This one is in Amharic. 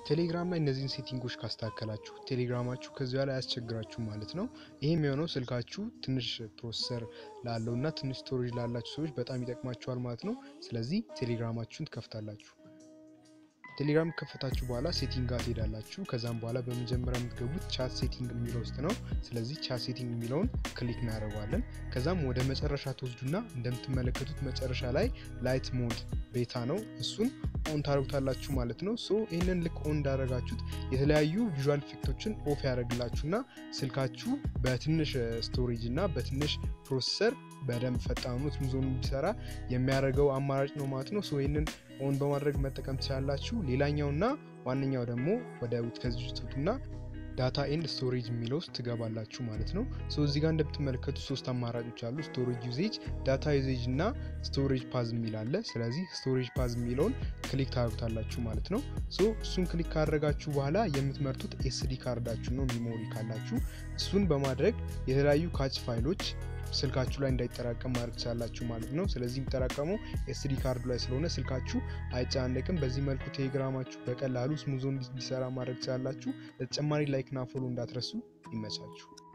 ቴሌግራም ላይ እነዚህን ሴቲንጎች ካስተካከላችሁ ቴሌግራማችሁ ከዚህ በኋላ አያስቸግራችሁ ማለት ነው። ይህም የሆነው ስልካችሁ ትንሽ ፕሮሰሰር ላለው እና ትንሽ ስቶሬጅ ላላችሁ ሰዎች በጣም ይጠቅማችኋል ማለት ነው። ስለዚህ ቴሌግራማችሁን ትከፍታላችሁ። ቴሌግራም ከፈታችሁ በኋላ ሴቲንግ ጋር ትሄዳላችሁ። ከዛም በኋላ በመጀመሪያ የምትገቡት ቻት ሴቲንግ የሚለው ውስጥ ነው። ስለዚህ ቻት ሴቲንግ የሚለውን ክሊክ እናደርገዋለን። ከዛም ወደ መጨረሻ ትወስዱና እንደምትመለከቱት መጨረሻ ላይ ላይት ሞድ ቤታ ነው፣ እሱን ኦን ታደርጉታላችሁ ማለት ነው። ሶ ይህንን ልክ ኦን እንዳደረጋችሁት የተለያዩ ቪዥዋል ኢፌክቶችን ኦፍ ያደርግላችሁና ስልካችሁ በትንሽ ስቶሬጅ እና በትንሽ ፕሮሰሰር በደንብ ፈጣኑ ስሙዝ ሆኖ እንዲሰራ የሚያደርገው አማራጭ ነው ማለት ነው። ሶ ይህንን ኦን በማድረግ መጠቀም ትችላላችሁ። ሌላኛውና ዋነኛው ደግሞ ወደ ከዚህ ውስጥ ትወጡና ዳታ ኤንድ ስቶሬጅ የሚለው ውስጥ ትገባላችሁ ማለት ነው። ሶ እዚህ ጋር እንደምትመለከቱ ሶስት አማራጮች አሉ። ስቶሬጅ ዩዜጅ፣ ዳታ ዩዜጅ እና ስቶሬጅ ፓዝ የሚል አለ። ስለዚህ ስቶሬጅ ፓዝ የሚለውን ክሊክ ታደርጉታላችሁ ማለት ነው። ሶ እሱን ክሊክ ካደረጋችሁ በኋላ የምትመርጡት ኤስዲ ካርዳችሁ ነው፣ ሚሞሪ ካላችሁ እሱን በማድረግ የተለያዩ ካች ፋይሎች ስልካችሁ ላይ እንዳይጠራቀም ማድረግ ትችላላችሁ ማለት ነው። ስለዚህ የሚጠራቀመው ኤስዲ ካርዱ ላይ ስለሆነ ስልካችሁ አይጨናነቅም። በዚህ መልኩ ቴሌግራማችሁ በቀላሉ ስሙዞ እንዲሰራ ማድረግ ትችላላችሁ። ለተጨማሪ ላይክና ፎሎ እንዳትረሱ። ይመቻችሁ።